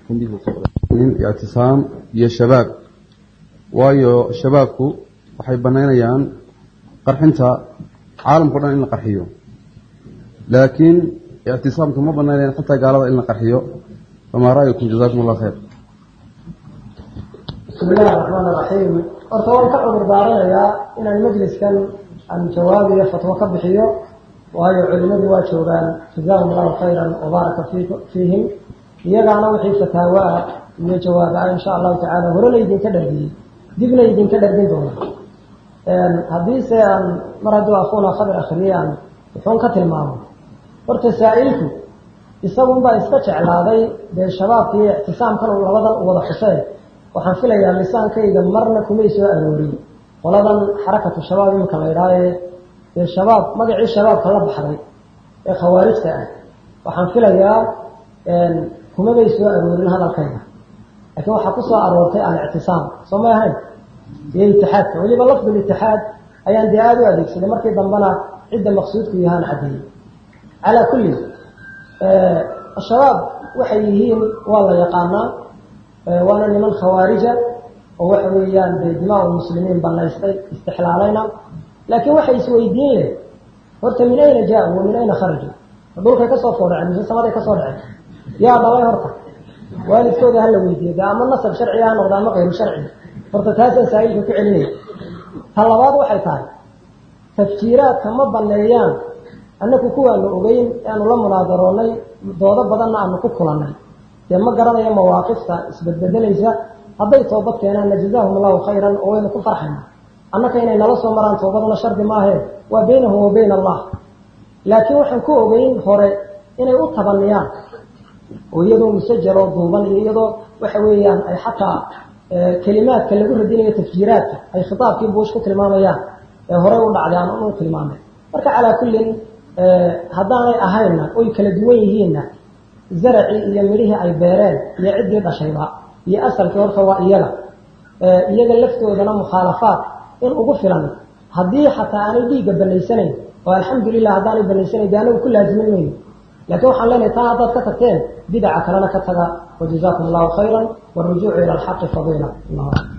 ictisaam iyo shabaab waayo shabaabku waxay banaynayaan qarxinta caalamkao dhan in la qarxiyo laakiin ictisaamka ma banaynayaan xataa gaalada in la qarxiyo famaa ra'yukum jazakum allah khayr bismi illahi raxmaan raxiim horta waan ka cudur daaranayaa inaan majliskan aan jawaab iyo fatwo ka bixiyo waayo culimadu waa joogaan jazaahum allahu khayran wabaaraka fiihim iyagaana wixii fataawo ah iyo jawaaba ah insha allahu tacaala hore laydinka dhargiyey dibna idinka dhargin doona haddiise aan mar hadduu akuuna khabar akhriyey aan wuxuun ka tilmaamo horta saa-ilku isagunbaa iska jeclaaday dee shabaabka iyo ictisaamkan uu labadan u wada xuseen waxaan filayaa lisaankayga marna kumay soo aroorin qoladan xarakatu shabaab iminka la idhaaye dee shabaab magacii shabaabka la baxday ee khawaarijta ah waxaan filayaa kumabay soo aroorin hadalkayga laakiin waxaa ku soo aroortay alictisaam soo may ahayn iyo itixaadka weliba lafdul itixaad ayaan dee aada u adeegsaday markii dambena cidda maqsuudku yahaan caddeeyey calaa kulli shabaab waxay yihiin waa la yaqaanaa waana niman khawaarija oo waxa weeyaan dee dimaa muslimiin banaystay istixlaalayna laakiin waxay isweydiin leh horta min ayna jaa-u wa min ayna kharaju dhulkay kasoo foodhaceen mise samaday kasoo dhaceen yaa dhalay horta waalidkooda hala weydiiyo de ama nasab sharciga ha noqda ama kayru sharci horta taasaan saa-ilka ku celinaya ta labaad waxay tahay tafjiiraadka ma baneeyaan annaku kuwaanu ogeyn aanu la munaadaroonay doodo badanna aanu ku kulannay dee ma garanayo mawaaqifta isbedbedelaysa hadday toobad keenaanna jazaahum allahu khayran oo waynu ku farxayna annaka inay nala soo maraan toobaduna shardi maahe waa baynahum wa bayna allah laakiin waxaan ku ogeyn hore inay u tabaniyaan oo iyadoo musajaloo duuban iyo iyadoo waxa weeyaan ay xataa kelimaadka lagu radinayo tafjiiraadka ay khitaabkii buush ku tilmaamayaan ee horey u dhacday aan u tilmaamay marka calaa kullin haddaanay ahaynna oy kala duwan yihiinna zaracii iyo midhihii ay beereen iyo ciddii dhashayba iyo asalkii horta waa iyaga iyaga laftoodana mukhaalafaad in ugu filan haddii xataa aanay dhiigga banaysanayn oo alxamdulilah haddaanay banaysanayn de anagu ku laazimin mayno laakiin waxaan leenahay taa haddaad ka tagteen bidaca kalena ka taga wajazaakum allahu khayra wاrujuucu ila alxaqi fadiila